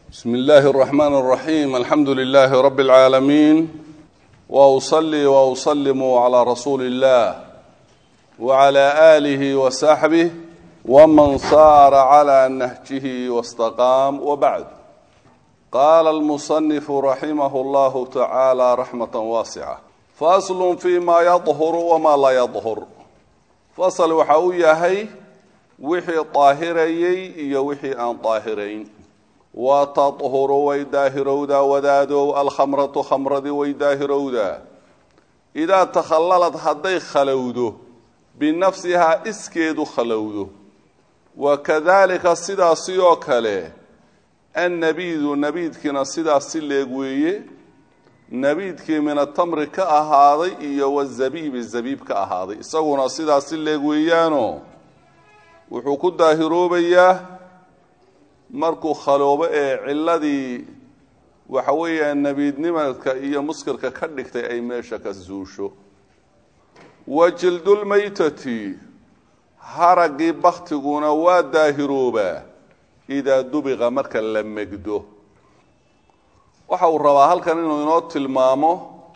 بسم الله الرحمن الرحيم الحمد لله رب العالمين وأصلي وأسلم على رسول الله وعلى آله وصحبه ومن صار على نهجه واستقام وبعد قال المصنف رحمه الله تعالى رحمة واسعة فأصل فيما يظهر وما لا يظهر فصل وحاوية wixii daahirayey iyo wixii aan daahirayn wa tadhuru way daahirowdaa wadaadow alkhamratu khamradii way daahirowdaa idaa takhallalad hadday khalowdo binafsihaa iskeedu khalowdo wa kadaalika sidaasi oo kale annabiidu nabiidkiina sidaas si leeg weeye nabiidkii min atamri ka ahaaday iyo wazabiibi zabiib ka ahaaday isaguna sidaas si leeg weeyaano wuxuu ku daahiroobayaa markuu khaloobo ee ciladii waxa weeyaan nebiidnimadka iyo muskirka ka dhigtay ay meesha ka zuusho wa jildulmaytati haraggii baktiguna waa daahiroobaa idaa dubiqa marka la megdo waxa uu rabaa halkan inuu inoo tilmaamo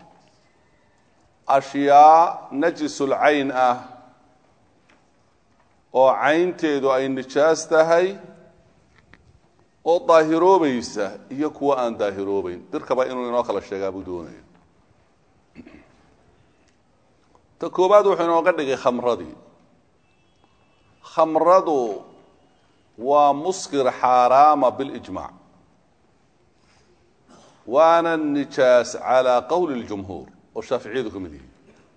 ashyaa najisul cayn ah oo caynteedu ay nijaas tahay oo daahiroobaysa iyo kuwa aan daahiroobeyn dirkaba inuu inoo kala sheegaa buu doonaya ta koowaad wuxuu inooga dhigay khamradii khamradu waa muskir xaaraama bilijmaac waana nijaas calaa qowli اljumhuur oo shaaficiyadu ka mid yihi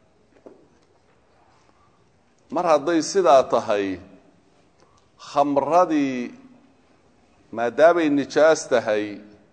mar hadday sidaa tahay khamradii maadaamay nijaas tahay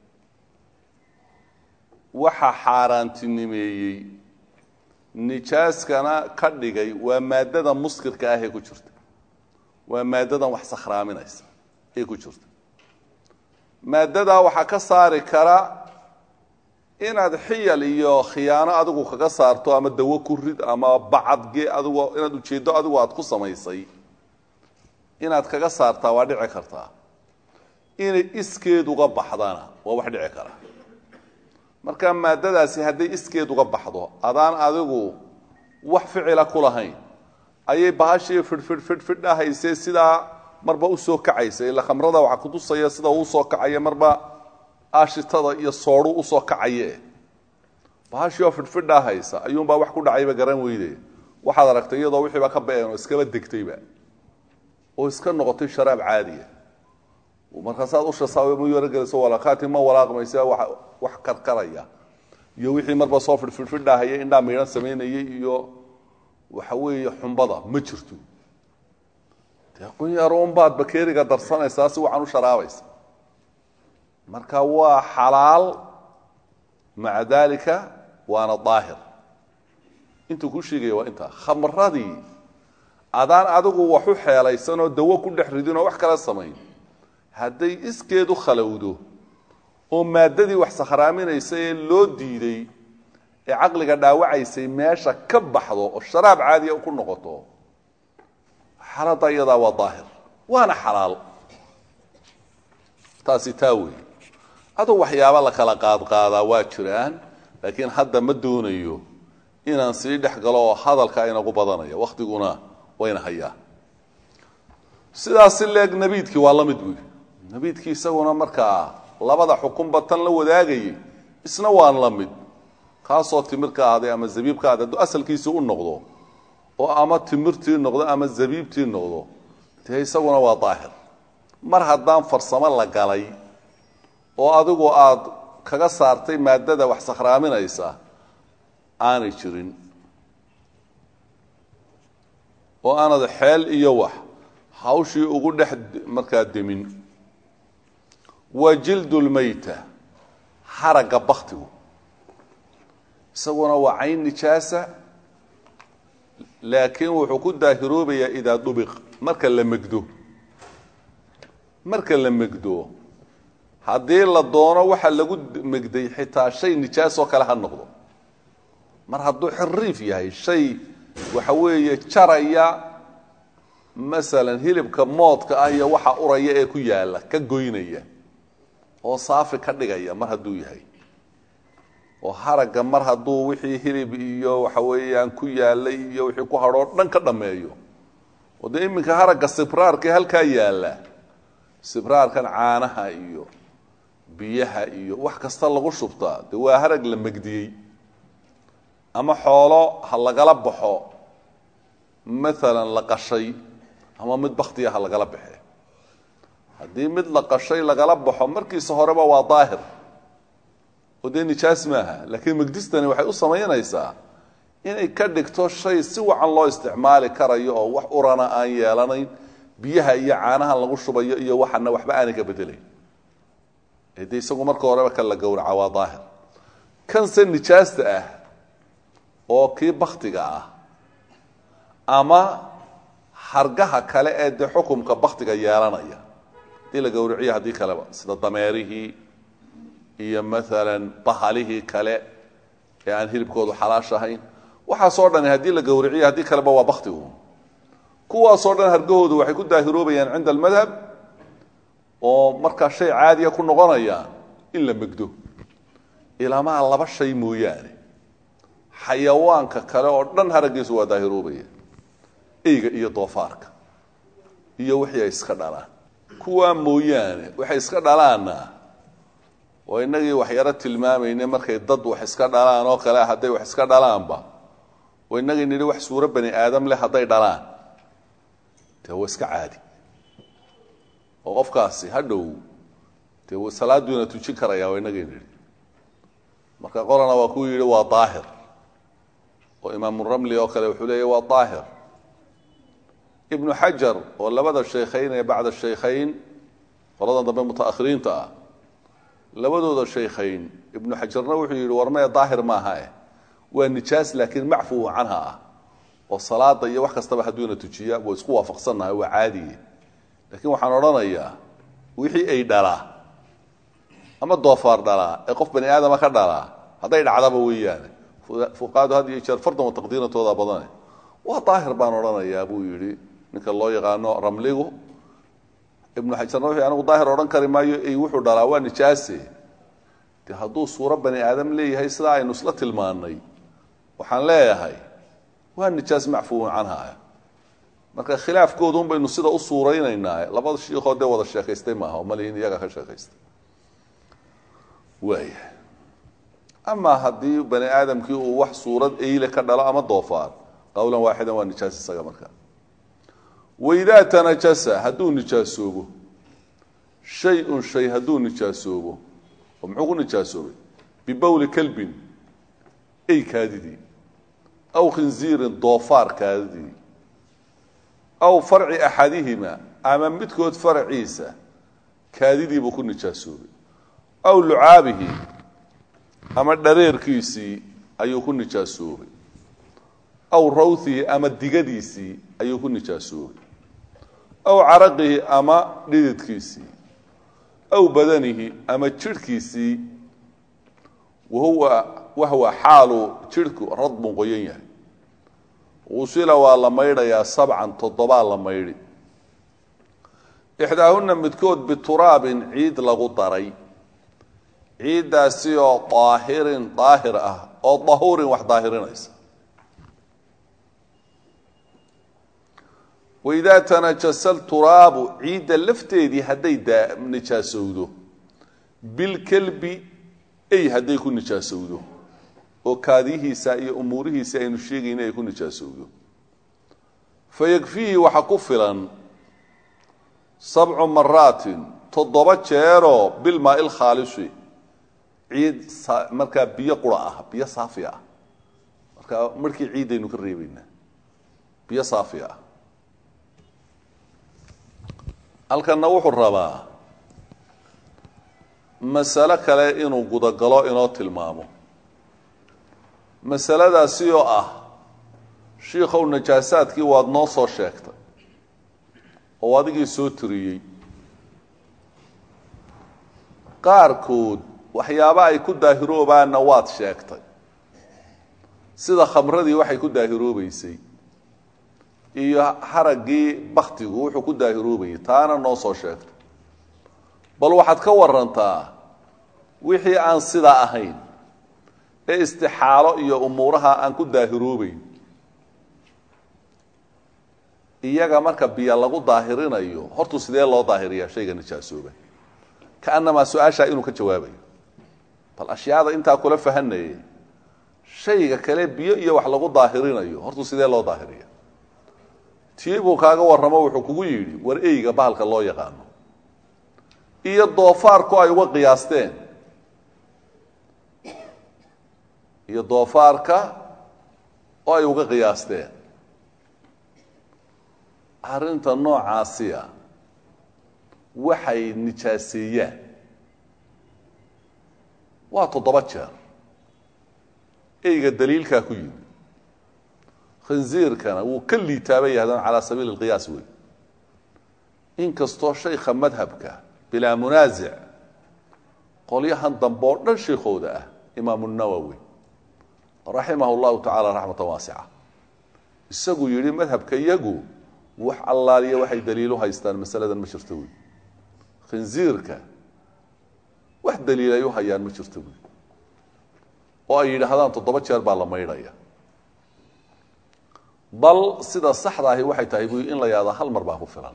waxa xaaraantinimeeyey nijaaskana ka dhigay waa maaddada muskirka ah ee ku jirta waa maaddadan wax sakhraaminaysa ee ku jirta maaddadaa waxaa ka saari kara inaad xiyal iyo khiyaano adigu kaga saarto ama dawo ku rid ama bacadge adigo inaad ujeeddo adigu aad ku samaysay inaad kaga saartaa waa dhici kartaa inay iskeed uga baxdana waa wax dhici kara marka maadadaasi hadday iskeed uga baxdo adaan adigu wax ficila ku lahayn ayay bahashii fidhfidh fidhfidh ahaysee sidaa marba usoo kacaysa ila khamrada waxaa kutusaya sida uu usoo kacaya marba aashitada iyo soodhu usoo kacaye bahashii oo fidhfidhaa haysa ayuunbaa wax ku dhacayba garan weyde waxaad aragtay iyadoo wixiiba ka ba-een oo iskaba degtayba oo iska noqotay sharaab caadiya markaasaad ushasaamuyarogelayso walakaati ma walaaqmaysa wax karkaraya iyo wixii marba soo fidhfidhfidhahaya indhaa miidhan samaynayay iyo waxa weeye xumbada ma jirto dee qunyarounbaad bakeeriga darsanaysaa si waxaan u sharaabaysa marka waa xalaal maca dalika waana daahir intuu ku sheegaya waa intaa khamradii adaan adigu wax u xeelaysanoo dawo ku dhex ridinoo wax kala samayn hadday iskeedu khalowdo oo maaddadii wax sakhraaminaysa ee loo diiday ee caqliga dhaawacaysay meesha ka baxdo oo sharaab caadiya ku noqoto xaaladda iyadaa waa daahir waana xalaal taasi taa wey aduu waxyaaba la kala qaadqaadaa waa jiraan laakiin hadda ma doonayo inaan sii dhex galo oo hadalka inagu badanaya wakhtiguna wayna hayaa sidaasi leeg nabiidkii waa la mid buy nabiidkii isaguna markaa labada xukunba tan la wadaagayay isna waan la mid kaasoo timir ka ahday ama zabiib ka ahday hadduu asalkiisii u noqdo oo ama timirtii noqdo ama zabiibtii noqdo dee isaguna waa daahir mar haddaan farsamo la galay oo adigu aad kaga saartay maaddada wax sakhraaminaysa aanay jirin oo aanad xeel iyo wax hawshii ugu dhex markaa demin wa jildulmayta haragga baktigu isaguna waa cayn nijaasa laakiin wuxuu ku daahiroobayaa idaa dubiq marka la megdo marka la megdo haddii la doono waxa lagu megday xitaa shay nijaasoo kale ha noqdo mar hadduu xiriif yahay shay waxa weeye jaraya masalan hilibka moodka ah iyo waxa uraya ee ku yaala ka goynaya oo saafi ka dhigaya mar hadduu yahay oo haragga mar hadduu wixii hilib iyo waxa weeyaan ku yaalay iyo wixii ku hadhoo dhan ka dhammeeyo oo dee iminka haragga sibraarka halkaa yaalla sibraarkan caanaha iyo biyaha iyo wax kasta lagu shubtaa dee waa harag la megdiyey ama xoolo ha lagala baxo maalan la qashay ama mid baktiya ha lagala baxe haddii mid la qashay lagala baxo markiisa horeba waa daahir oo dee nijaas maaha laakiin megdistani waxay u samaynaysaa inay ka dhigto shay si wacan loo isticmaali karayo oo wax urana aan yeelanayn biyaha iyo caanaha lagu shubayo iyo waxana waxba aanay ka bedelayn ee dee isagu marka horeba kan la gowraca waa daahir kanse nijaasta ah oo kii baktiga ah ama hargaha kale ee dee xukumka baktiga yeelanaya haddii la gowriciyo haddii kaleba sida dameerihii iyo maalan bahalihii kale ee aan hilibkoodu xalaash ahayn waxaasoo dhani haddii la gowriciyo haddii kaleba waa baktigu kuwaasoo dhan hargahoodu waxay ku daahiroobayaan cinda almadhab oo markaa shay caadiya ku noqonaya in la megdo ilaamaa laba shay mooyaane xayawaanka kale oo dhan haraggiisu waa daahiroobaya eyga iyo doofaarka iyo wixii ay iska dhalaan kuwaa mooyaane waxay iska dhalaanna oo innagii waxyaro tilmaamayne markay dad wax iska dhalaan oo kale hadday wax iska dhalaanba oo innagii nidhi wax suuro bani aadam leh hadday dhalaan dee waa iska caadi oo qofkaasi hadhow dee salaaduuna tujin karaya waa innagii nidhi marka qolana waa kuu yidhi waa daahir oo imaamuramli oo kale wuxuu leeya waa daahir ibnu xajar oo labada shaykhayn ee bacda shaykhayn qoladan dambe mutaakhiriinta ah labadooda shaykhayn ibnu xajarna wuxuu yidhi warmee daahir maaha eh waa nijaas laakiin macfuhu canha ah oo salaada iyo wax kastaba hadduuna tujiya waa isku waafaqsannahay waa caadiye laakiin waxaan odhanayaa wixii ay dhalaa ama doofaar dhalaa ee qof bani aadama ka dhalaa hadday dhacdaba weeyaane fuqaadu had iyo jeer fardan wa taqdiiratooda badane waa daahir baan odhanayaa buu yidhi ninka loo yaqaano ramligu ibnu xajarna wuxuu anigu daahir odhan kari maayo ey wuxuu dhalaa waa nijaase de hadduu suuro bani aadam leeyahay sidaa aynu isla tilmaannay waxaan leeyahay waa nijaas macfuun canha marka khilaafkoodun baynu sida u suuraynaynaa labada shiikoo dee wada sheekaystay maaha oo malihin iyaga ka sheekaystay waaya amaa haddii bani aadamkii uu wax suurad eyle ka dhalo ama doofaar qowlan waaxidan waa nijaas isaga markaa waidaa tanajasa hadduu nijaasoobo shay-un shay hadduu nijaasoobo oo muxuu ku nijaasoobay bibowli kalbin ey kaadidii aw khinziirin doofaar kaadidii aw farci axadihima ama midkood faraciisa kaadidiibuu ku nijaasoobay aw lucaabihi ama dhareerkiisii ayuu ku nijaasoobay aw rawhihi ama digadiisii ayuu ku nijaasoobay aw caraqihi ama dhididkiisii aw badanihi ama jidhkiisii wahuwa wahwa xaalu jidhku radbun qoyan yahay usila waa la maydhayaa sabcan toddobaa la maydhi ixdaahuna midkood bituraabin ciid lagu daray ciiddaasi oo daahirin daahir ah oo dahuurin wax daahirinaysa waidaa tanajasa lturaabu ciidda lafteedii hadday nijaasowdo bilkelbi ey hadday ku nijaasowdo oo kaadiyihiisa iyo umuurihiisa aynu sheegayna ay ku nijaasowdo fayakfiihi waxa ku filan sabcu maraatin toddoba jeeroo bilmaai lkhaalisi ciid markaa biyo qura ah biyo saafi ah markaa markii ciiddaynu ka reebaynaa biyo saafi ah halkanna wuxuu rabaa masalo kale inuu gudagalo inoo tilmaamo masaladaasi oo ah shiikow najaasaadkii waad noo soo sheegtay oo adigii soo tiriyey qaarkood waxyaaba ay ku daahiroobaanna waad sheegtay sida khamradii waxay ku daahiroobaysay iyo haraggii baktigu wuxuu ku daahiroobayay taana noo soo sheegtay bal waxaad ka warantaa wixii aan sidaa ahayn ee istixaalo iyo umuuraha aan ku daahiroobeyn iyaga marka biyo lagu daahirinayo hortuu sidee loo daahiriyaa shayga nijaasooba kaanamaa su-aashaa inuu ka jawaabayo bal ashyaada intaa kula fahanayay shayga kale biyo iyo wax lagu daahirinayo hortuu sidee loo daahiriya tii buu kaaga warramo wuxuu kugu yidhi war eyga bahalka loo yaqaano iyo doofaarku ay uga qiyaasteen iyo doofaarka oo ay uga qiyaasteen arrinta noocaasiya waxay nijaaseeyaan waa toddoba jeer eyga daliilkaa ku yimi khinziirkana wuu ka liitaabay yahdaan calaa sabiili alqiyaas wey inkastoo shaykha madhabka bilaa munaasic qolyahan dambe oo dhan sheikhooda ah imaamu nawowi raximah llahu tacaala raxmatan waasica isagu yidhi madhabka iyagu wax allaaliya waxay daliilu haystaan masaladan ma jirto wey khinziirka wax daliil ay u hayaan ma jirto wey oo ay yidhaahdaan toddoba jeer baa la maydhaya bal sida saxda ahi waxay tahay buy in la yahdo hal mar baa ku filan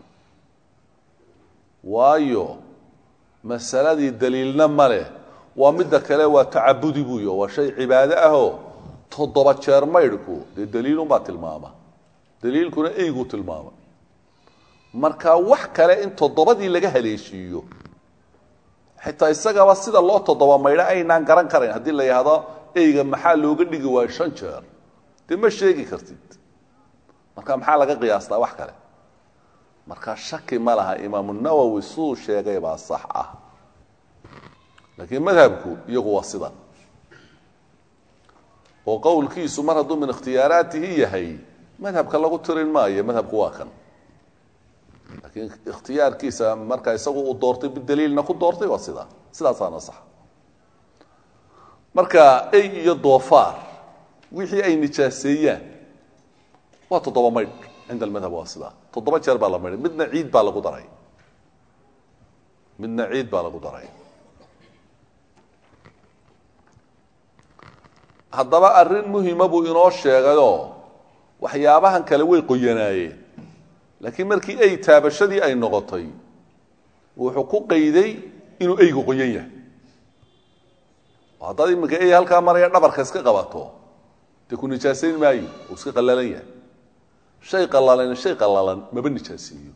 waayo masaladii daliilna ma leh waa midda kale waa tacabudi buuyo waa shay cibaado ahoo toddoba jeer maydhku dee daliilunbaa tilmaama daliilkuna eyguu tilmaama marka wax kale in toddobadii laga haleeshiiyo xitaa isagaba sida loo toddoba maydho aynaan garan karayn haddii la yidhaahdo eyga maxaa looga dhigi waayo shan jeer dee ma sheegi kartid marka maxaa laga qiyaastaa wax kale marka shaki ma laha imaamu nawowi siduu sheegay baa sax ah laakiin madhabku iyagu waa sidan oo qowlkiisu mar hadduu min ikhtiyaaraatihi yahay madhabka lagu tirin maayo madhabku waa kan laakiin ikhtiyaarkiisa marka isagu uu doortay bidaliilna ku doortay waa sidaa sidaasaana sax marka ey iyo doofaar wixii ay nijaaseeyaan waa toddoba maydh cinda almadhab waa sidaa toddoba jeer baa la maydhay midna ciid baa lagu daray midna ciid baa lagu daray haddaba arrin muhima buu inoo sheegayoo waxyaabahan kale way qoyanaayeen laakiin markii ey taabashadii ay noqotay wuxuu ku qayday inuu eygu qoyan yahay oo haddaad iminka ey halkaa maraya dhabarka iska qabato dee ku nijaasayn maayo uu iska qallalan yahay shay qallalan shay qallalan maba nijaaseeyo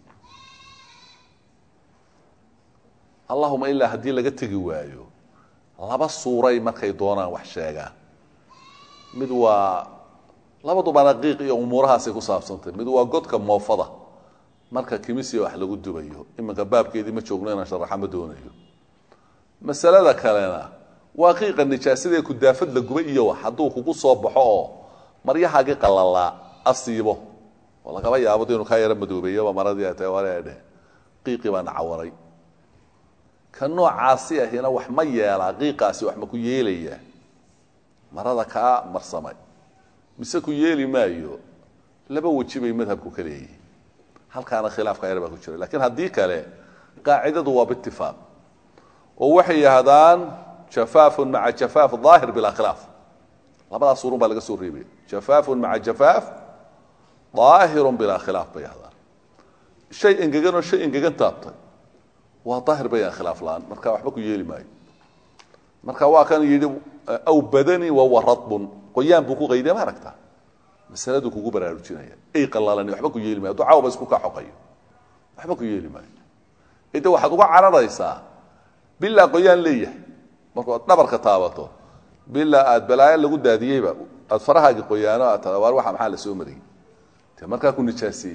allahuma ilaa haddii laga tegi waayo laba suuray markay doonaan wax sheegaan mid waa labaduba raqiiq iyo umuurahaasay ku saabsantay mid waa godka moofada marka kimisiya wax lagu dubayo iminka baabkeedii ma joogno inaan sharaxa ma doonayo masalada kalena waa qiiqa nijaasadee kudaafad la guba iyo wax hadduu kugu soo baxo oo maryahaagii qalalaa asiibo oo lagaba yaabo inuu kaa yaro madoobeeyaba maradii ay tahay wale dheh qiiqii baa nacawaray ka noocaasi ahina wax ma yeelaa qiiqaasi wax ma ku yeelayaa marada kaa marsamay mise ku yeeli maayo laba weji bay madhabku ka leeyihin halkaana khilaafka yar baa ku jira lakiin haddii kale qaacidadu waa biitifaaq oo waxay yidhaahdaan jafaafun maca jafaaf daahir bilaa khilaaf labadaas urun baa laga soo reebaya jafaafun maca jafaaf daahirun bilaa khilaaf bay yahdaan shay engeganoo shay engegan taabtay waa daahir bayaan khilaaf la-aan marka waxba ku yeeli maayo marka waa kan yidhi aw badani wawa radbun qoyaan buu ku qayday ma aragta masaladuu kugu baraarujinaya ey qalaalani waxba ku yeeli maayo hadduu cawba isku kaa xoqayo waxba ku yeeli maayo ede waxaad uga cararaysaa bilaa qoyaan leeyahay markuu aad dhabarka taabato bilaa aad balaayo lagu daadiyeyba aad farahaagi qoyaano aad taa waar waxa maxaa la soo mariyey de markaa ku nijaasiyey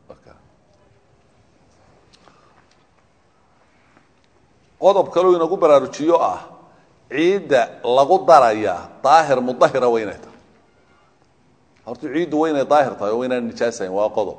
qodob kaleu inagu baraarujiyo ah ciidda lagu daraya daahir mudahira waa inay tahay horta ciiddu waa inay daahir tahay oo wa inaan nijaasahayn waa qodob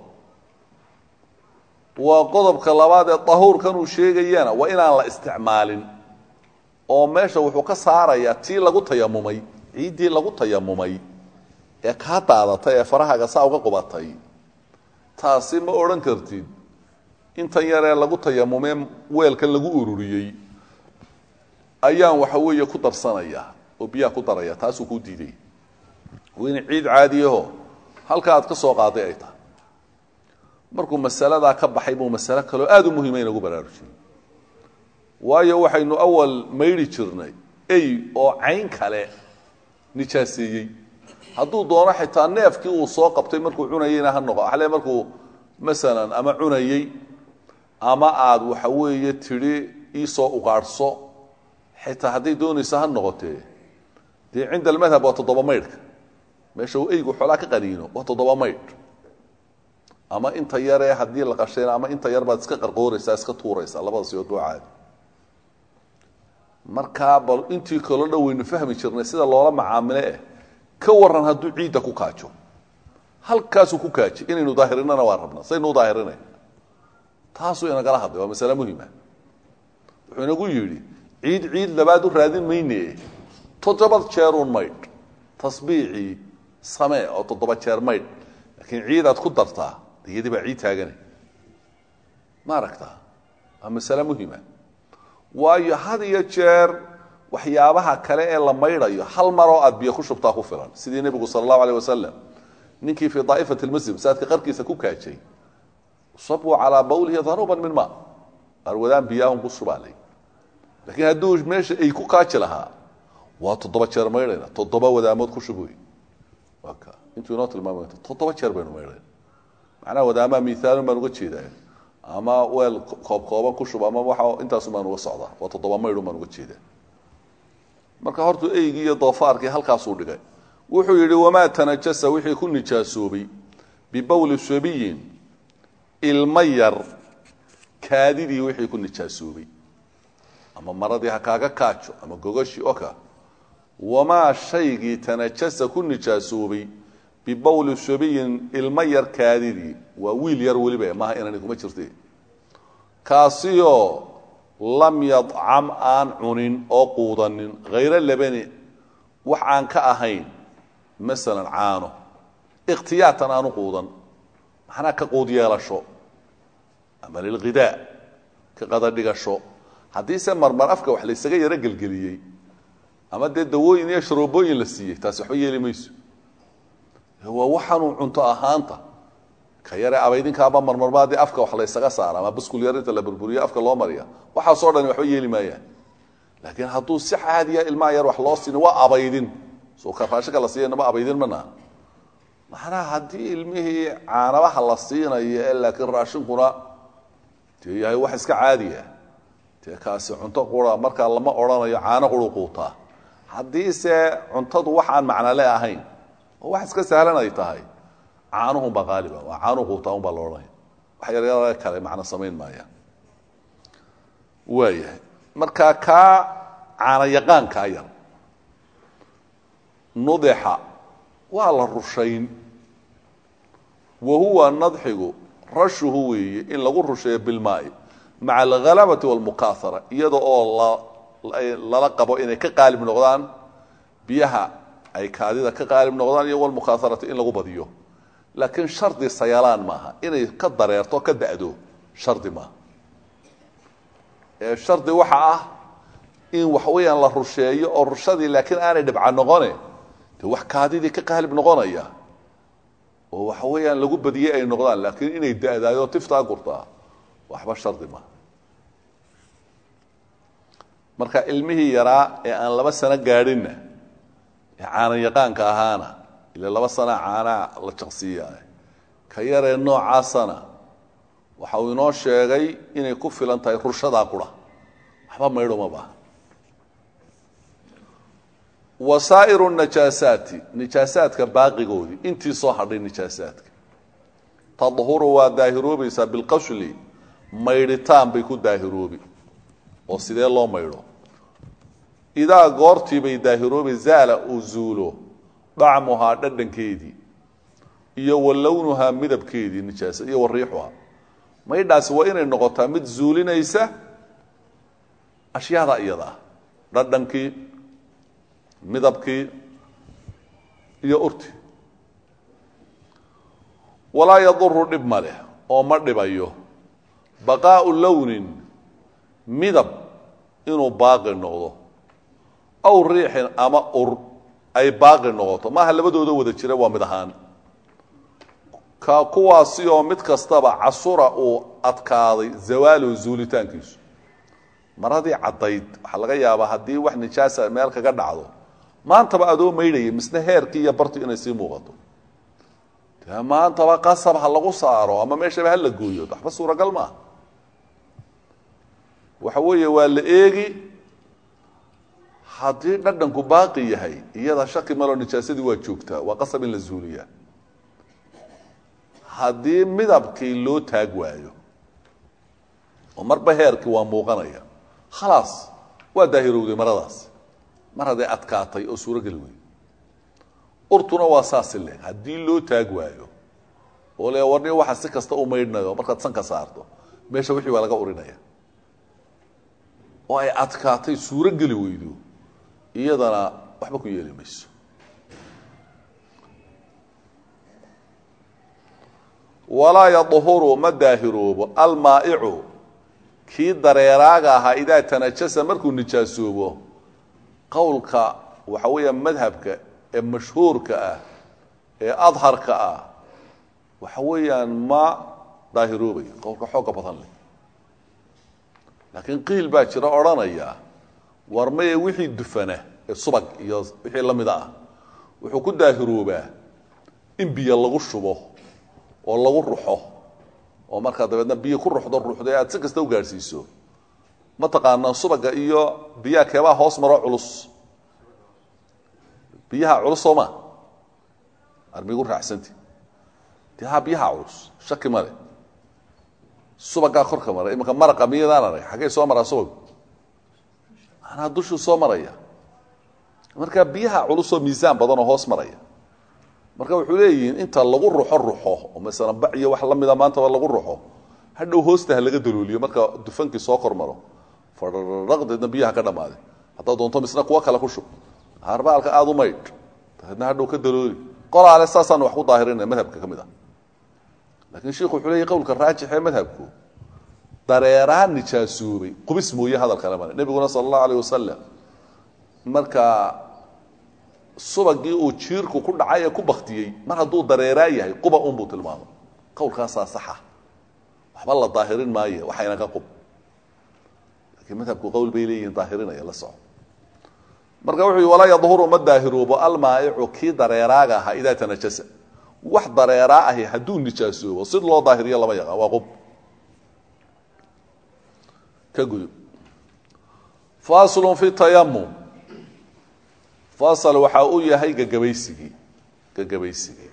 waa qodobka labaad ee dahuurkan uu sheegayana waa inaan la isticmaalin oo meesha wuxuu ka saarayaa tii lagu tayamumay ciiddii lagu tayamumay ee kaa daadatay ee farahaaga saa uga qubatay taasi ma odhan kartid intan yaree lagu tayamumee weelkan lagu ururiyey ayaan waxa weeye ku darsanayaa oo biyaha ku daraya taasuu kuu diiday waa in ciid caadiyaho halka aad ka soo qaaday ay tahay markuu masaladaa ka baxay buu masalo kaloo aada u muhiima inagu baraarujiyey waayo waxaynu awal maydhi jirnay ey oo cayn kale nijaaseeyey hadduu doono xitaa neefkii uu soo qabtay markuu cunayeyna ha noqo ale markuu masalan ama cunayey ama aada waxa weeye tidhi iisoo ugaadhso xitaa hadday doonayso ha noqotee dee cinda almadhab waa toddoba maydhka meesha uu eygu xoolaa ka qaniino waa toddoba maydh ama inta yaree haddii la qashayna ama inta yar baad iska qarqooraysaa iska tuuraysaa labada siyood boo caadi markaa bal intii kaloo dhan waynu fahmi jirnay sida loola macaamile eh ka waran hadduu ciidda ku kaajo halkaasuu ku kaaji inaynu daahirinana waa rabna saynu u daahirinay taasuu inagala hadlay waa masale muhima wuxuu inagu yidhi ciid ciid labaad u raadin mayne toddoba jeeruun maydh tasbiicii samee oo toddoba jeer maydh laakiin ciidaad ku dartaa iyadii baa ciid taagane ma aragtaa waa masale muhima waayo had iyo jeer waxyaabaha kale ee la maydhayo hal maroo aad biyo ku shubtaa ku filan sidii nebigu sala allahu aleyh wasalam ninkii fii daa'ifati lmasjid masaajidka qarkiisa ku kaajay sabuu calaa bawlihi danuuban min ma arwadaan biyaahun ku shubaalay laakiin hadduu meesha ay ku kaaji lahaa waa toddoba jeer maydhayna toddoba wadaamood ku shubuy waa ka intuu inoo tilmaamay toddoba jeer baynu maydhayna macnaha wadaamaha miaalun baan uga jeedaa ama weel koobkooban ku shub ama waa intaasun baan uga socdaa waa toddoba maydhun baan uga jeedaa marka hortuu eygii iyo doofaarkii halkaasuu dhigay wuxuu yidhi wamaa tanajasa wixii ku nijaasoobay bibawli sabiyin ilma yar kaadidii wixii ku nijaasoobay ama maradii ha kaaga kaajo ama gogoshii oka wamaa shaygii tanajasa ku nijaasoobay bibawli sabiyin ilma yar kaadidii waa wiil yar weliba maaha inani kuma jirte kaasiyoo lam yadcam aan cunin oo quudanin hayro labani wax aan ka ahayn masalan caano ikhtiyaatan aanu quudan maxnaa ka quud yeelasho ama lilghidaa ka qadadhigasho haddiise marmar afka wax laysaga yaro gelgeliyey ama dee dawooyin iyo sharoobooyin la siiyey taasi waxba yeeli mayso waa waxaanuu cunto ahaanta ka yare abaydinkaaba marmarmaa dee afka wax laysaga saara ama buskul yar inta la burburiyo afka loo mariya waxaasoo dhani waxba yeeli maayaan laakiin hadduu si caadiya ilmaha yar wax loo siini waa abaydin soo raashinka la siiyanama abaydin mana macnaha haddii ilmihii caanabaha la siinayo ee laakiin raashinkuna dee yahay wax iska caadiya dee kaasi cunto qura markaa lama odhanayo caano quru quutaa haddiise cuntadu wax aan macnale ahayn oo wax iska sahlan ay tahay caanuhunbaa qaaliba waa caanuhu quutaa unbaa la odhanaya wax yaryara kale macno samayn maayaan waayahay markaa kaa caana yaqaankaa yar nudixa waa la rushayn wa huwa nadxigu rashuhu weeye in lagu rusheeyo bilmaai maca alhalabati walmukaahara iyada oo lala qabo inay ka qaalib noqdaan biyaha ay kaadida ka qaalib noqdaan iyo walmukhaaharati in lagu badiyo laakiin shardi sayalaan maaha inay ka dareerto ka da'do shardi maaha ee shardi waxa ah in wax weeyaan la rusheeyo oo rushadii laakiin aanay dhibca noqone dee wax kaadidii ka qaalib noqonaya oo waxa weeyaan lagu badiyey ay noqdaan laakiin inay da'daayo tiftaa gurtaa waxba shardi maaha marka ilmihii yaraa ee aan laba sano gaadhinna ee caana yaqaanka ahaana ila laba sana caanaa la jaqsiiya ka yaree noocaasana waxa uu inoo sheegay inay ku filan tahay rushadaa qura waxba maydho ma baaha wasaa'iru najaasaati nijaasaadka baaqigoodii intii soo hadhay nijaasaadka tadhuru waa daahiroobaysaa bilqashli maydhitaan bay ku daahiroobi oo sidee loo maydho idaa goortii bay daahiroobi zaala uu zuulo dacmuhaa dhadhankeedii iyo wa lownuhaa midabkeedii nijaasa iyo wa riixuhaa maydhaasi waa inay noqotaa mid zuulinaysa ashyaada iyada ah dhadhankii midabkii iyo urti walaa yaduru dhib ma leh oo ma dhibayo baqaau lownin midab inuu baaqi noqdo aw riixin ama ur ay baaqi noqoto maaha labadooda wada jira waa mid ahaan ka kuwaasi oo mid kastaba casura uu adkaaday zawaalu zuulitaankiisu maradii caddayd waxaa laga yaabaa haddii wax nijaasa meel kaga dhacdo maantaba adoo maydhaya misne heerkii iyo bartu inay sii muuqato dee maantaba qasab ha lagu saaro ama meeshaba ha la gooyo waxba suuragal maaha waxa weeye waa la eegi haddii dhadhanku baaqi yahay iyada shaki maloo nijaasadii waa joogtaa waa qasab in la zuuliyaa haddii midabkii loo taag waayo oo marba heerkii waa muuqanaya khalaas waa daahirowday maradaas mar hadday adkaatay oo suurogeli wey urtuna waa saasi leeg haddii loo taag waayo oo le warni waxa si kasta u maydhnayo markaad sanka saarto meesha wixii baa laga urinaya oo ay adkaatay suuro geli weydo iyadana waxba ku yeeli mayso walaa yadhuru ma daahiroobo almaa'icu kii dareeraaga ahaa idaa tanajasa markuu nijaasoobo qowlka waxa weeya madhabka ee mashhuurka ah ee adharka ah waxa weeyaan ma daahiroobayo qowlka xooga badan leh laakiin qiil baa jira odhanaya war maye wixii dufana ee subag iyo wixii la mida ah wuxuu ku daahiroobaa in biyo lagu shubo oo lagu ruxo oo markaa dabeedna biyo ku ruxdo ruxdo ee aad si kasta u gaadhsiiso mataqaanaa subaga iyo biyaha keebaa hoos maro culus biyaha culus soo ma armigu raacsanti dee ha biyaha culus shaki male subagaa korka mara imanka maraqa miyadaan arag xaggay soo maraa subag manaa dushuu soo maraya marka biyaha culusoo miisaan badan oo hoos maraya marka wuxuu leeyihiin inta lagu ruxo ruxo oo masalan bac iyo wax la mida maantaba lagu ruxo hadhow hoosta ha laga dalooliyo marka dufankii soo kor maro faraqdeedna biyaha ka dhammaaday haddaad doonto misna kuwo kale ku shub harbaalka aada u maydh dabeedna hadhow ka dalooli qolaale saasaan wax ku daahirina madhabka ka mid ah lakiin sheikhu wuxuu leeyahy qowlka raajix ee madhabku dareeraan nijaasoobay qubis mooye hadal kale male nebiguna sala allahu alayh wasalam marka subagii uu jiirku ku dhacay ee ku baktiyey mar hadduu dareeraa yahay quba un buu tilmaamay qowlkaasaa saxa waxba la daahirin maaye waxayna ka qub laakiin madhabku qowl bay leeyihiin daahirinaya la soco marka wuxuu yihi walaa yadhuru ma daahiroobo almaa'icu kii dareeraaga ahaa idaa tanajasa wax dareeraa ahi hadduu nijaasoobo sid loo daahiriyo lama yaqaan waa qub ka gudub faslun fi tayamum fasal waxa uu yahay gagabaysigii gagabaysigii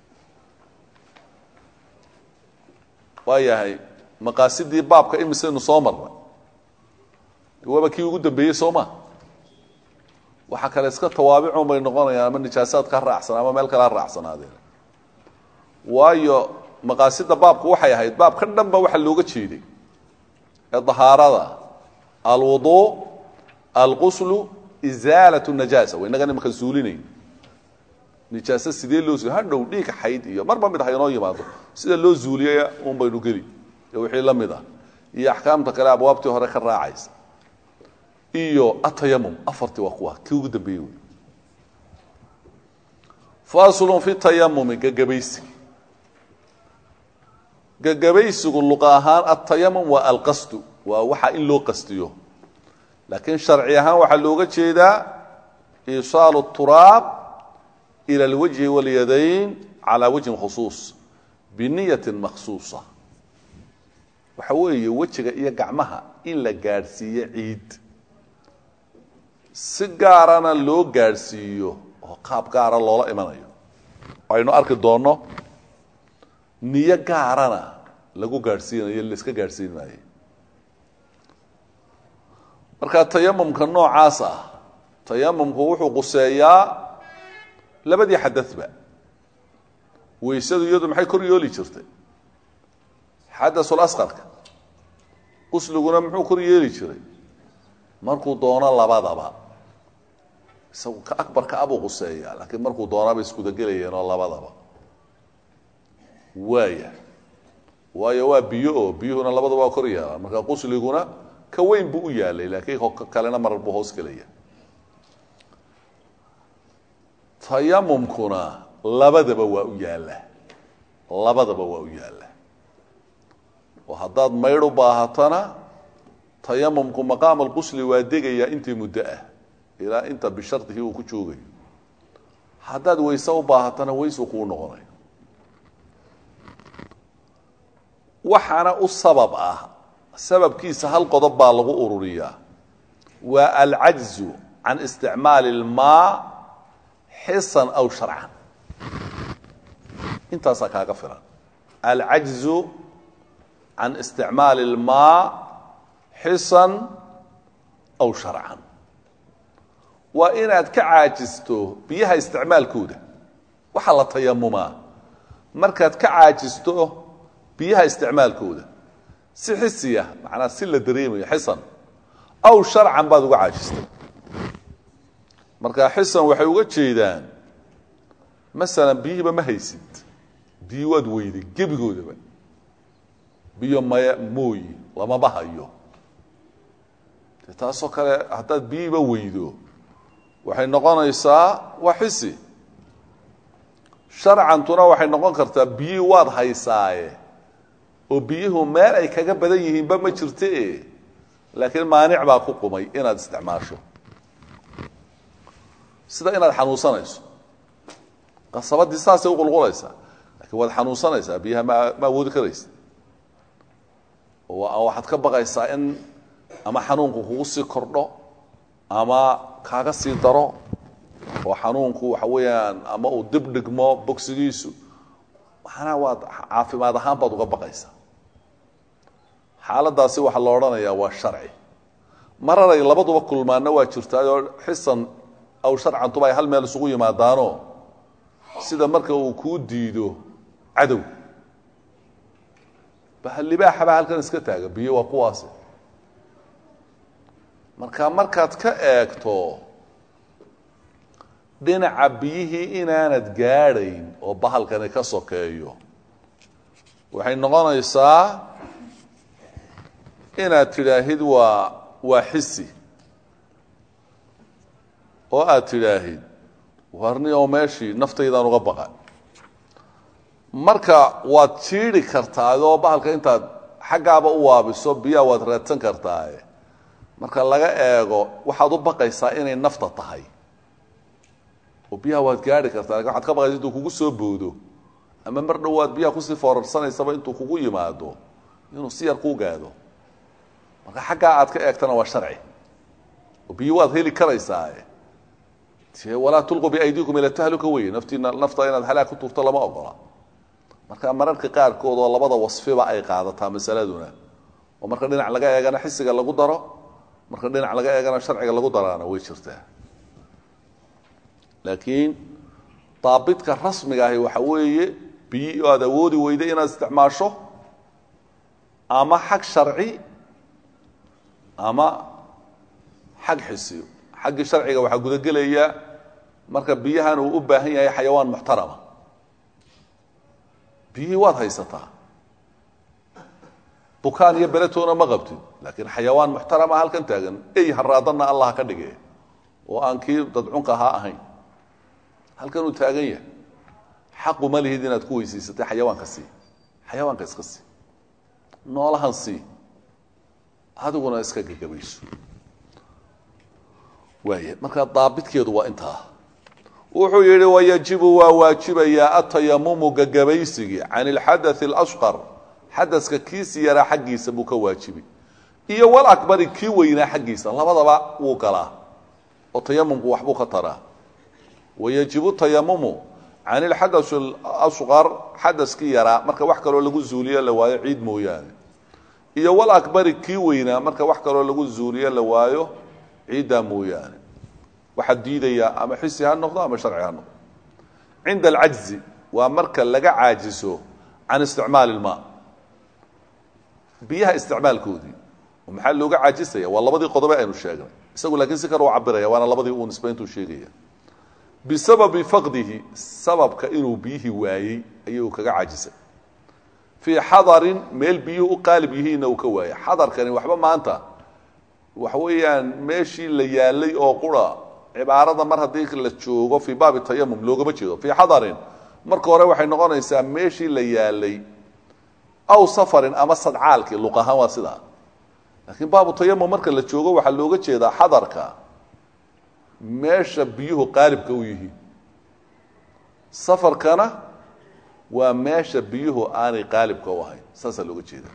waa yahay maqaasidii baabka imisaynu soo marnay waaba kii ugu dambeeyey soo ma waxa kale iska tawaabicun bay noqonayaan ama nijaasaad ka raacsan ama meel kale ha raacsanaadeen waayo maqaasida baabku waxay ahayd baabka dhan ba waxa looga jeeday ee dahaarada alwuduu alquslu izaalat najaasa wa innagan imaka zuulinayn nijaase sidee loo zuuliy hadhow dhiig xayd iyo marba mid ha inoo yimaado sida loo zuuliyay un baynu geli iyo wixii la mid ah iyo axkaamta kale abwaabtii hore ka raacaysa iyo atayamum afartii waa kuwa kii ugu dambeeyey wey faslun fi tayamumi gagabaysigi gagabaysigu luqa ahaan atayamum waa alqasdu waa waxa in loo qastiyo laakiin sharci ahaan waxaa looga jeedaa iisaalu turaab ila alwajhi walyadayn calaa wajhin khusuus biniyatin makhsuusa waxa weeye wejiga iyo gacmaha in la gaadhsiiyo ciid si gaarana loo gaadhsiiyo oo qaab gaara loola imanayo aynu arki doonno niyo gaarana lagu gaadhsiinayo laiska gaadhsiin maayo marka tayamumka noocaas ah tayamumku wuxuu quseeyaa labadii xadadba weysadu iyadu maxay kor yooli jirtay xadasul asqarka qusliguna muxuu kor yeeli jiray markuu doono labadaba isagu ka akbarka abuu quseeyaa laakiin markuu doonaba iskudagelayeenoo labadaba waaya waayo waa biyo oo biyuhuna labadaba waa kor yeelaan marka qusliguna ka weyn buu u yaalay laakiin kalena marar buu hoos gelaya tayamumkuna labadaba waa u yaalla labadaba waa u yaalla oo haddaad maydh u baahatona tayamumku maqaam alqusli waa degayaa intii muddo ah ilaa inta bishardihi uu ku joogayo haddaad wayse u baahatona waysu kuu noqonayo waxaana u sabab ah sababkiisa hal qodob baa lagu ururiyaa waa alcajzu can isticmaali ilmaa xisan aw sharcan intaasaa kaaga filan alcajzu can isticmaali ilmaa xisan aw sharcan waa inaad ka caajisto biyaha isticmaalkooda waxaa la tayamumaa markaad ka caajisto biyaha isticmaalkooda si xisiya macnaa si la dareemayo xisan aw sharcan baad uga caajistay marka xisan waxay uga jeedaan masalan biyihiiba ma haysid biyi waad weyday gebigoodaba biyo maya mooyi lamama hayo de taasoo kale haddaad biyihiiba weydo waxay noqonaysaa waa xisi sharcantuna waxay noqon kartaa biyihii waad haysaaye oo biyuhu meel ay kaga badan yihiinba ma jirte laakiin maanic baa ku qumay inaad isticmaasho sida inaad xanuunsanayso qasabadii saasay uqulqulaysaa lakiin waad xanuunsanaysaa biyaha ma ma awoodi karaysa oo waxaad ka baqaysaa in ama xanuunku kugu sii kordho ama kaaga sii daro oo xanuunku waxa weeyaan ama uu dib dhigmo bogsigiisu maxanaa waad caafimaad ahaan baad uga baqaysaa xaaladaasi waxaa la odhanayaa waa sharci mararay labaduba kulmaana waa jirtaayoo xisan aw sharcantuba ay hal meel isugu yimaadaano sida marka uu kuu diido cadow libaaxa baa halkan iska taaga biyo waa kuwaasi marka markaad ka eegto dhinaca biyihii inaanad gaadhayn oo bahalkani ka sokeeyo waxay noqonaysaa inaad tidhaahid waa waa xisi oo aad tidhaahid warni oo meeshii naftaydaan uga baqa marka waad jiidhi kartaa adoo bahalka intaad xaggaaba u waabiso biyaha waad raadsan kartaaye marka laga eego waxaad u baqaysaa inay nafta tahay oo biyaha waad gaadhi kartaa lakin waxad ka baqaysa intuu kugu soo boodo ama mar dhowaad biyaha kusii foorarsanaysaba intuu kugu yimaado inuu si yar kuu gaado marka xaggaa aad ka eegtana waa sharci oo biyo waad heli karaysaaye te walaa tulquu biaydiikum ila tahluka weye naftiina nafta inaad halaag ku tuurto lama ogola marka mararka qaarkood oo labada wasfiba ay qaadataa masaladuna oo marka dhinac laga eegana xisiga lagu daro marka dhinac laga eegana sharciga lagu daraana way jirtaa laakiin daabidka rasmiga ahi waxa weeye biyo aad awoodi weyda inaad isticmaasho ama xag sharci ama xag xisiyo xaggii sharciga waxaa gudagelaya marka biyahan uu u baahan yahay xayawaan muxtarama biyihii waad haysataa bukaan iyo beletoona ma qabtid laakiin xayawaan muxtarama halkan taagan ey haraadanna allah ka dhige oo aan kii dadcunka ahaa ahayn halkan uu taagan yahay xaqu ma lihid inaad ku weysaysatay xayawaanka sii xayawaanka iska sii noolahan sii adiguna iska gagabayso waaya markaa daabidkeedu waa intaa wuxuu yidhi wayajibu waa waajibayaa atayamumu gagabaysigii can ilxadaثi اlashqar xadaska kiisi yaraa xaggiisa buu ka waajibi iyo walakbari kii weynaa xaggiisa labadaba wuu galaa oo tayamumku waxbuu ka taraa wayajibu tayamumu can ilxadaثi اlashqar xadaskii yaraa marka wax kaloo lagu zuuliyo la waayo ciid mooyaane iyo walakbari kii weynaa marka wax kaloo lagu zuuliyo la waayo ciiddaa mooyaane waxaa diidayaa ama xisi ha noqdo ama sharci ha noqdo cinda alcajzi waa marka laga caajiso can isticmaali ilmaa biyaha isticmaalkoodii maxaa looga caajisaya waa labadii qodobe aynu sheegnay isagu laakiin si kale u cabiraya waana labadii uu nisbayntuu sheegaya bisababi faqdihi sababka inuu biyihii waayey ayuu kaga caajisay fii xadarin meel biyuhu u qaalib yihiinna uu ka waayay xadarkani waxba maanta waxa weeyaan meeshii la yaalay oo qura cibaarada mar haddii la joogo fii baabi tayamum loogama jeedo fii xadarin marka hore waxay noqonaysaa meeshii la yaalay aw safarin ama sadcaalkii luq ahaan waa sidaa laakiin baabu tayamum marka la joogo waxaa looga jeedaa xadarka meesha biyuhu qaalibka u yihiin safarkana waa meesha biyuhu aanay qaalibka u ahayn saasaa looga jeeda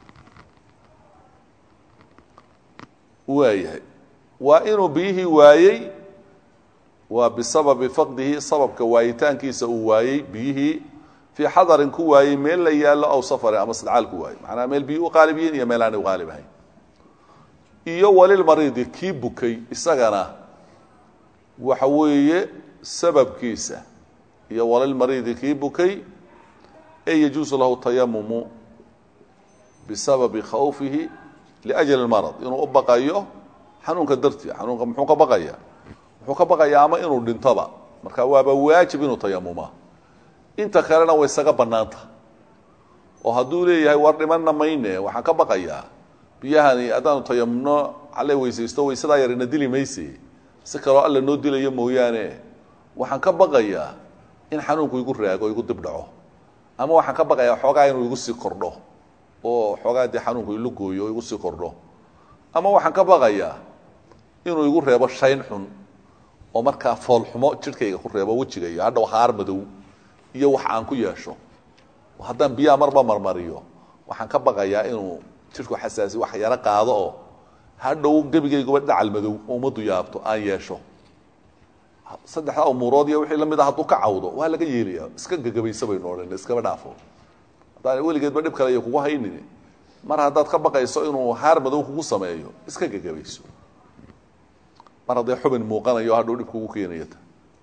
waayahay waa inuu biyihii waayey waa bisababi faqdihi sababka waayitaankiisa uu waayey biyihii fii xadarin ku waayey meel la yaallo aw safarin ama sadcaal ku waayey macnaha meel biyuhu u qaalib yihiin iyo meel aanay u qaalib ahayn iyo walilmariidi kii bukay isagana waxa weeye sababkiisa iyo walilmariidi kii bukay ee yajuusu lahu tayamumu bisababi khawfihi liajli marad inuu u baqayo xanuunka dartii xanuunka muxuu ka baqaya wuxuu ka baqayaa ama inuu dhintoba marka waaba waajib inuu tayamuma inta kalena way isaga bannaanta oo hadduu leeyahay war dhimanna mayne waxaan ka baqayaa biyahani haddaanu tayamumno alle weysaysto waysadaa yarina dili mayse si kaloo alla noo dilayo mooyaane waxaan ka baqayaa in xanuunku igu raago igu dib dhaco ama waxaan ka baqayaa xoogaa inuu igu sii kordho oo xoogaa dee xanuunku ilu gooyo oo igu sii kordho ama waxaan ka baqayaa inuu igu reebo shayn xun oo markaa foolxumo jidhkayga ku reebo wejigaiyo hadhow haar madow iyo wax aan ku yeesho haddaan biyaha marba marmariyo waxaan ka baqayaa inuu jidhku xasaasi wax yaro qaado oo hadhow gebigayguba dhacal madow oo ummaddu yaabto aan yeesho saddexdaa umuurood iyo wixii lamid a hadduu ka cawdo waa laga yeelaya iska gagabaysa baynu odhan iskaba dhaafo haddaan weligeedba dhib kale iyo kugu haynin mar haddaad ka baqayso inuu haar madow kugu sameeyo iska gagabayso mar hadday xubin muuqanayo hadhow dhib kugu keenayata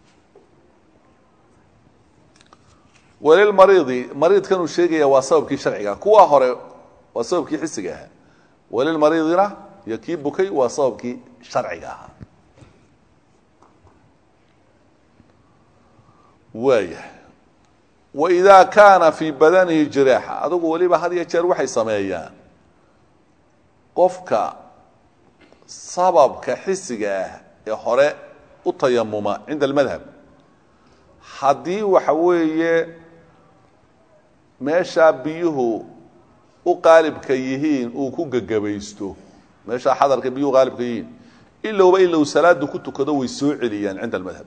walilmariidi mariidkanuu sheegaya waa sababkii sharciga kuwa hore waa sababkii xisiga ahaa walilmariidina iyo kii bukay waa sababkii sharciga ahaa waaya waidaa kaana fii badanihi jiraaxa adugu weliba had iyo jeer waxay sameeyaan qofka sababka xisiga ah ee hore u tayamuma cinda almadhab haddii waxa weeye meeshaa biyuhu u qaalibka yihiin uu ku gegabaysto meeshaa xadarka biyuhu qaalibka yihiin ilowba ilow salaadu ku tukado way soo celiyaan cinda almadhab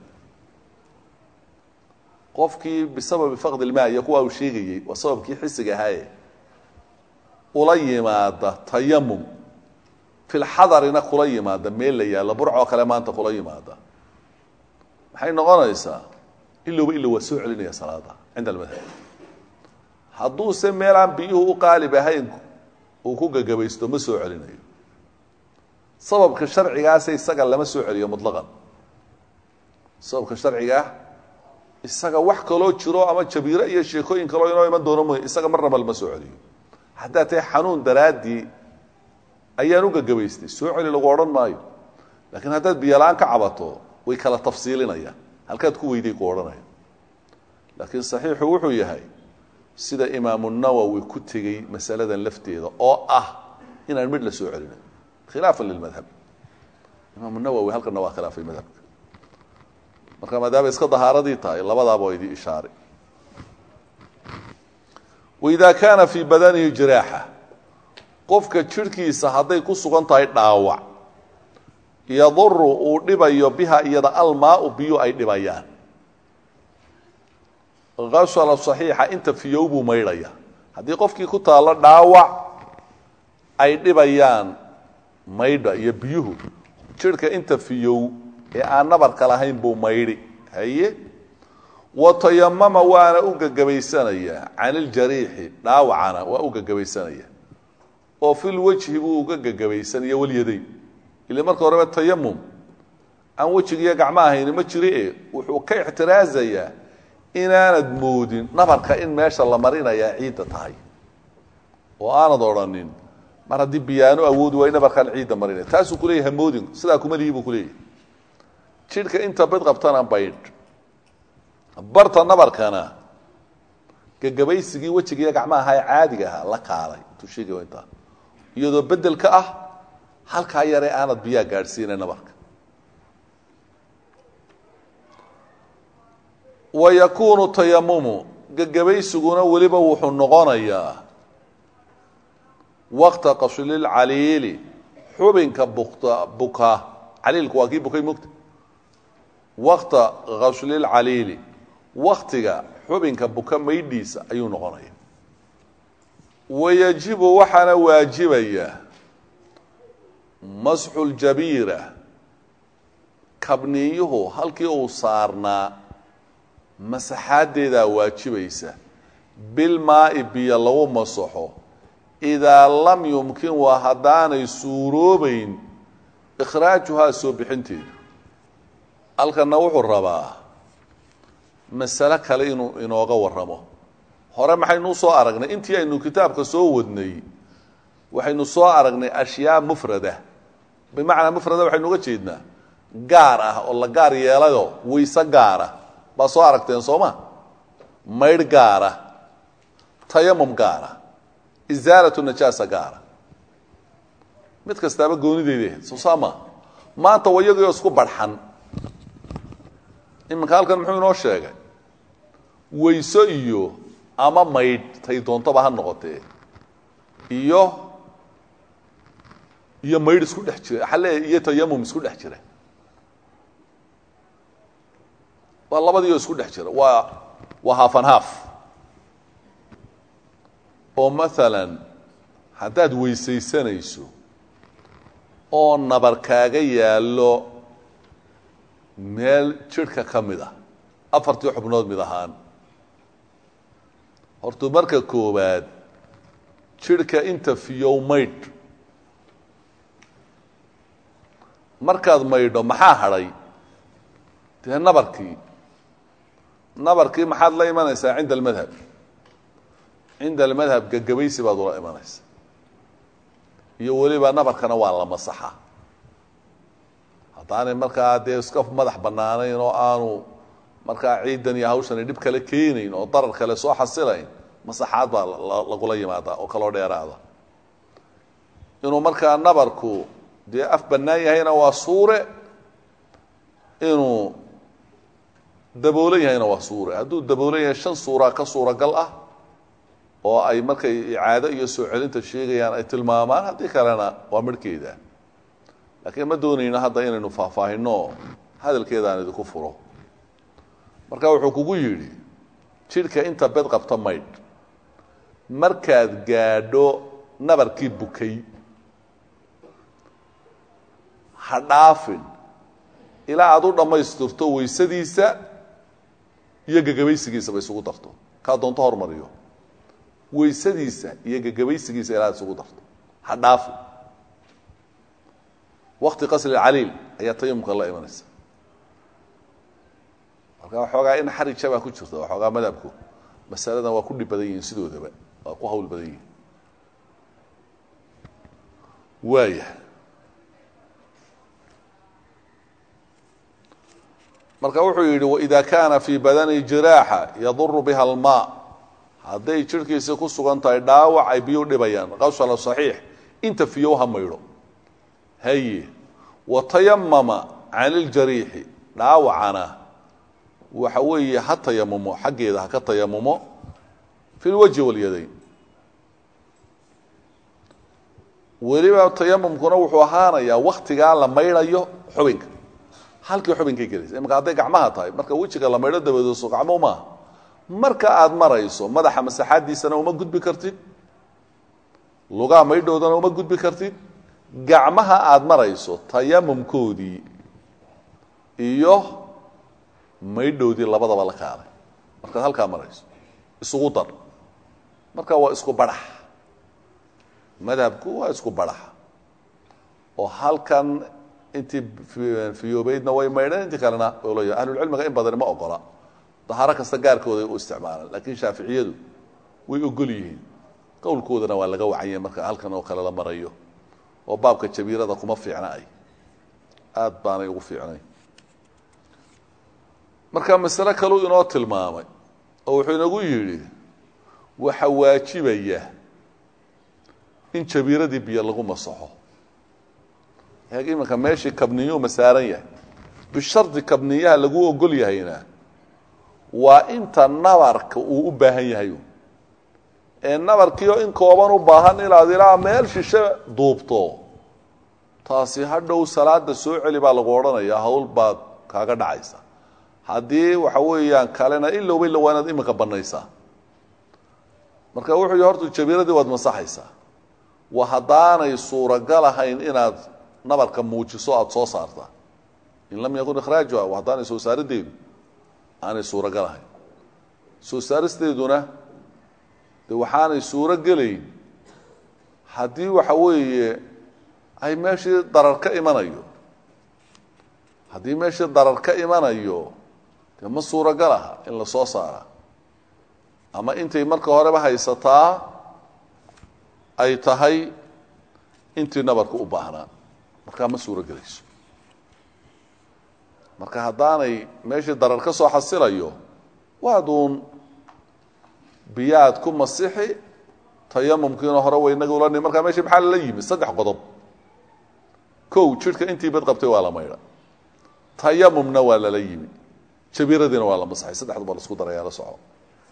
qofkii bisababi faqdi ilmaa iyo kuwa uu sheegayey waa sababkii xisiga ahaaye ula yimaada tayamum filxadarina kula yimaada meel la yaallo burcoo kale maanta kula yimaada maxay noqonaysaa ilowba ilow waa soo celinaya salaada cinda almadhab hadduuse meelaan biyuhu u qaalib ahayn uu ku gagabaysto ma soo celinayo sababka sharcigaase isaga lama soo celiyo mutlaqan sababka sharcigaa isaga wax kaloo jiro ama jabiiro iyo sheekooyin kaloo inoo iman doono mooy isaga marnaba lama soo celiyo haddaa tahay xanuun daraaddii ayaan u gagabaystay soo celi lagu odhan maayo laakiin haddaad biyola-aan ka cabato way kala tafsiilinayaan halkaad ku weyday ku odhanaya laakiin saxiixu wuxuu yahay sida imaamu nawowi ku tegey masaladan lafteeda oo ah inaan midh la soo celinayo khilaafan lilmadhab imaamu nawowi halkana waa khilaafay madhabka marka maadaama iska dahaaradii tahay labadaaba waa idii ishaaray waidaa kaana fii badanihi jiraaxa qofka jidhkiisa hadday ku sugan tahay dhaawac yaduru uu dhibayo biha iyada almaau biyu ay dhibayaan asala saxiixa inta fiyow buu maydhaya haddii qofkii ku taallo dhaawac ay dhibayaan maydha iyo biyuhu jidhka inta fiyow ee aan nabarka lahayn buu maydhi haye wa tayamama waana u gagabaysanaya can iljariixi dhaawacana waa u gagabaysanaya oo fil wejhi buu uga gagabaysanaya walyadayn ile marka horeba tayamum aan wejigiiyo gacmo ahayni ma jiri e wuxuu ka ixtiraazayaa inaanad moodin nabarka in meesha la marinayaa ciidda tahay oo aanad odhanin mar haddii biyaano awoodi waa in nabarkaan ciidda marinaya taasuu kuleeyahy hamoodin sidaa kuma lihi buu kuleeyahy jidhka inta bid qabtana baydh barta nabarkana gagabaysigii wejigiiyo gacmaha ee caadiga ahaa la kaalay intuu sheegay intaa iyadoo bedel ka ah halkaa yaree aanad biyaa gaadhsiina nabarka wa yakuunu tayamumu gegabaysiguna weliba wuxuu noqonayaa waqta qaslilcaliili xubinka bukta buka caliilku waa kii bukay mugta waqta qaslilcaliili waktiga xubinka buka maydhiisa ayuu noqonaya wayajibu waxaana waajibaya masxu ljabiira kabniyuhu halkii uu saarnaa masaxaadeedaa waajibaysa bilmaa'i biyo lagu masaxo idaa lam yumkin waa haddaanay suuroobayn ikhraajuhaa soo bixinteedu halkanna wuxuu rabaa masale kale inuu inooga warramo hore maxaynu soo aragnay intii aynu kitaabka soo wadnay waxaynu soo aragnay ashyaa mufrada bimacnaa mufrada waxaynu uga jeednaa gaar ah oo la gaar yeelayoo wayse gaara baa soo aragteen soo ma maydh gaara tayamum gaara isaalatu najaasa gaara mid kastaaba goonideeda ahayd soo saa maa maanta wayagio isku barxan iminka halkan muxuu inoo sheegay wayso iyo ama maydh tay doontaba ha noqotee iyo iyo maydh isku dhex jira xalle iyo tayamum isku dhex jira waa labadiioo isku dhex jira waa waa haafan haaf oo maalan haddaad weysaysanayso oo nabar kaaga yaallo meel jidhka ka mid ah afartii xubnood mid ahaan hortuu marka koowaad jidhka inta fiyow maydh markaad maydho maxaa hadhay dee nabarkii nabarkii maxaad la imanaysaa cinda almadhab cinda almadhab gagabaysi baad ula imanaysaa iyo weliba nabarkana waa la masaxaa haddaanay markaa dee iska madax bannaanayn oo aanu markaa ciidan iyo hawshani dhib kale keenayn oo darar kale soo xasilayn masaxaad baa lagula yimaadaa oo kaloo dheeraada inuu markaa nabarku dee af bannaan yahayna waa suure inuu daboolan yahayna waa suure hadduu daboolan yahay shan suuraa ka suuragal ah oo ay markay icaado iyo soo celinta sheegayaan ay tilmaamaan haddii kalena waa midhkeeda laakiin ma doonayno hadda inaynu faahfaahinno hadalkeedaan idinku furo marka wuxuu kugu yidhi jidhka inta bed qabta maydh markaad gaadho nabarkii bukay ha dhaafin ilaa aad u dhammaystirto waysadiisa iyo gagabaysigiisaba isugu darto kaa doonto hormariyo waysadiisa iyo gagabaysigiisa ilaa ad isugu darto ha dhaafin wakti qasri caliil ayaa tayamumka la imanaysa marka waxoogaa in xarija baa ku jirta waxoogaa madhabku masaladan waa ku dhib badan yihiin sidoodaba waa ku hawl badan yihiin waaya marka wuxuu yidhi waإida kaana fii badani jiraaxa yaduru biha almaa hadday jidhkiisi ku sugan tahay dhaawac ay biyu dhibayaan qawsala صaxiix inta fiyow ha maydho haye watayamama can اljariixi dhaawacana waxa weeye ha tayamumo xaggeeda ha ka tayamumo fi اlwajhi walyadayn weliba tayamumkuna wuxuu ahaanayaa waktigaa la maydhayo xubinka halkii xubinkay gelaysa imaka hadday gacmaha tahay marka wejiga la maydho dabadooso gacmo maaha marka aad marayso madaxa masaxaadiisana uma gudbi kartid lugaa maydhoodana uma gudbi kartid gacmaha aada marayso tayamumkoodii iyo maydhoodii labadaba la kaalay markaad halkaa marayso isugu dar marka waa isku badhax madhabku waa isku badhax oo halkan intii fiyoobeydna way maydheen intii kalena l ahlulcilmiga in badani ma ogola dahaaro kasta gaarkooda u isticmaalaan laakiin shaaficiyadu way ogol yihiin qowlkoodana waa laga wacanya marka halkan oo kale la marayo oo baabka jabiirada kuma fiicna ay aad baanay ugu fiicnay marka masale kaluu inoo tilmaamay oo wuxuu inagu yidhi waxa waajibaya in jabiiradii biyo lagu masaxo eeg iminka meeshii kabniyuu masaaran yahay bishardi kabniyaha lagu ogol yahayna waa inta nabarka uu u baahan yahay ee nabarkiioo in kooban u baahan inaad ilaa meel shishe duubto taasi hadhow salaada soo celi baa lagu odhanayaa hawl baad kaaga dhacaysa haddii waxa weeyaan kalena ilowba illa waa inaad iminka banaysaa marka wuxuu yihi horta jabiiradii waad masaxaysaa wa haddaanay suuragal ahayn inaad nabarka muujiso aada soo saarta in lam yakun ikhraajuha wa haddaanay soo saarideedu aanay suuragal ahayn soo saaristeeduna de waxaanay suuro gelayn haddii waxa weeye ay meeshii darar ka imanayo haddii meeshii darar ka imanayo dee ma suuragal aha in la soo saara ama intay marka horeba haysataa ay tahay intii nabarka u baahnaa markaa ma suuro gelayso marka haddaanay meeshii darar ka soo xasilayo waaduun biyaad ku masixi tayamumkiina hore waynaga ula nim markaa meeshii maxaa lala yimi saddex qodob kow jidhka intii bad qabtay waa la maydha tayamumna waa lala yimi jabiiradiina waa la masaxay saddexdu baa laisku daraya la soco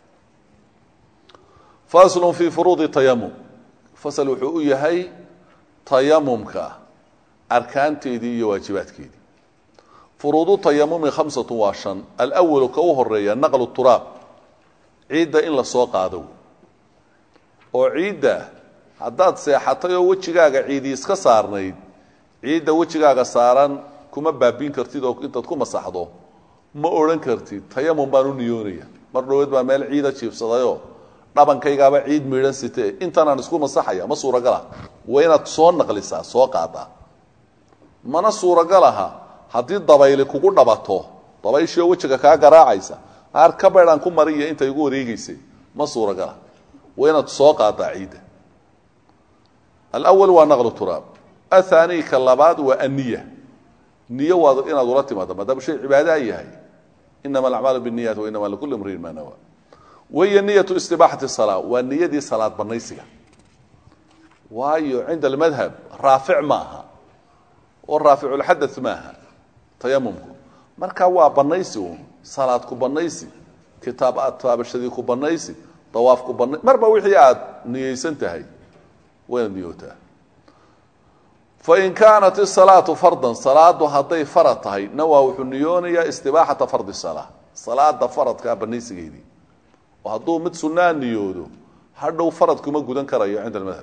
faslun fii furuudi tayamum fasal wuxuu u yahay tayamumka arkaanteedii iyo waajibaadkeedii furuudu tayamumi khamsatu waa shan alwalu ka u horeeya naqlu turaab ciidda in la soo qaado oo ciidda haddaad seexatay oo wejigaaga ciidii iska saarnayd ciidda wejigaaga saaran kuma baabiin kartid oo intaad ku masaxdo ma odhan kartid tayamum baan u niyoonaya mar dhaweed baa meel ciida jiibsadayoo dhabankaygaaba ciid miidhan sitee intanaan isku masaxaya ma suuragala waa inaad soo naqlisaa soo qaadaa mana suuragalaha haddii dabayli kugu dhabato dabayshii oo wejiga kaa garaacaysa aar ka baydhaan ku mariya inta igu wareegeysay ma suuragala waa inaad soo qaadaa ciidda alawal waa naqlu turaab athani ka labaad waa aniya niyo waad inaad ula timaado maadaama shay cibaadaa yahay inama alacmaalu binniyat wa inama likulli imriin ma nawa wahiya niyatu istibaaxati salaa waa niyadii salaad banaysiga waayo cinda almadhab raafic ma aha oo raaficulxadath maaha tayamumku marka waa banaysi uun salaad ku banaysi kitaab aad taabashadii ku banaysi dawaaf ku bana marba wixii aad niyeysan tahay waa inaad niyootaa fain kaanat isalaatu fardan salaadu hadday farad tahay nawaa wuxuu niyoonayaa istibaaxata fardi salaa salaada faradkaa banaysigeedii oo hadduu mid sunaa niyoodo hadhow farad kuma gudan karayo cinda almadhab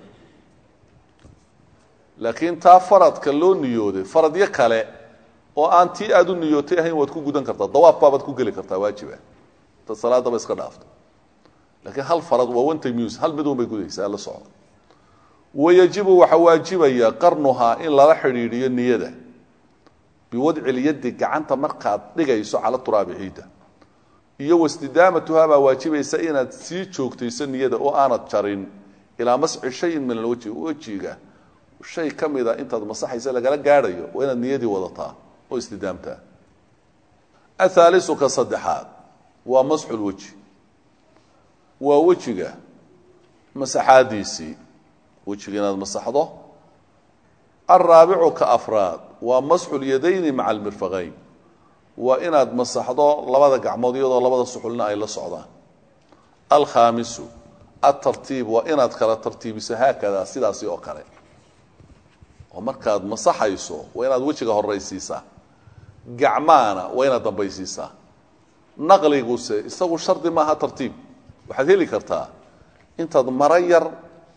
laakiin taa faradka loo niyooday faradyo kale oo aan tii aad u niyootay ahayn waad ku gudan kartaa dawaaf baabaad ku geli kartaa waajiba ta salaadaba iska dhaafto laakiin hal farad waa one time use hal mid un bay gudaysaa la soco wayajibu waxaa waajibaya qarnuhaa in lala xidhiidhiyo niyada biwadci lyadi gacanta markaad dhigayso cala turaabi ciidda iyo wastidaamatuhaa baa waajibaysa inaad sii joogtayso niyada oo aanad jarin ilaa masxi shayin min alwajhi wejiga shay ka mida intaad masaxaysa lagala gaadhayo waa inaad niyadii wadataa oo istidaamtaa athaalisu ka saddexaad waa masxulweji waa wejiga masaxaadiisii wejiga inaad masaxdo alraabicu ka afraad waa masxu lyadayni maca almirfaqayn waa inaad masaxdo labada gacmood iyadoo labada suxulna ay la socdaan alkhaamisu atartiib waa inaad kala tartiibiso haakadaa sidaasi oo kale oo markaad masaxayso waa inaad wejiga horaysiisaa gacmaana waa inaad dambaysiisaa naqliguse isagu shardi maaha tartiib waxaad heli kartaa intaad maro yar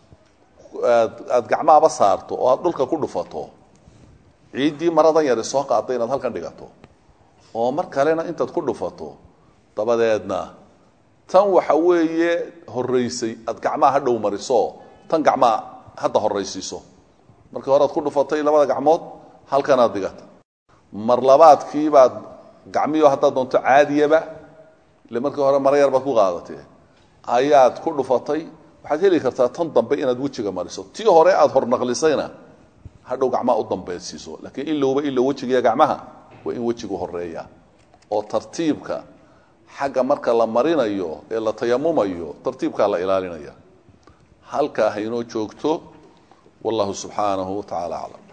aada gacmahaba saarto oo aada dhulka ku dhufato ciiddii maradan yari soo qaadda inaad halkan dhigato oo mar kalena intaad ku dhufato dabadeedna tan waxa weeye horaysay aad gacmaha hadhow mariso tan gacmaha hadda horaysiiso markii hore aad ku dhufatay labada gacmood halkanaad dhigata mar labaadkiibaad gacmiyo haddaad doonto caadiyaba ile markii hore maro yar baad ku qaadatee ayaad ku dhufatay waxaad heli kartaa tan dambe inaad wejiga mariso tii hore aad hornaqlisayna hadhow gacmaha u dambaysiiso laakiin ilowba ilow wejigiiyo gacmaha waa in wejigu horeeya oo tartiibka xagga marka la marinayo ee la tayamumayo tartiibkaa la ilaalinaya halkaa haynoo joogto wallahu subxaanahu wa tacaala aclam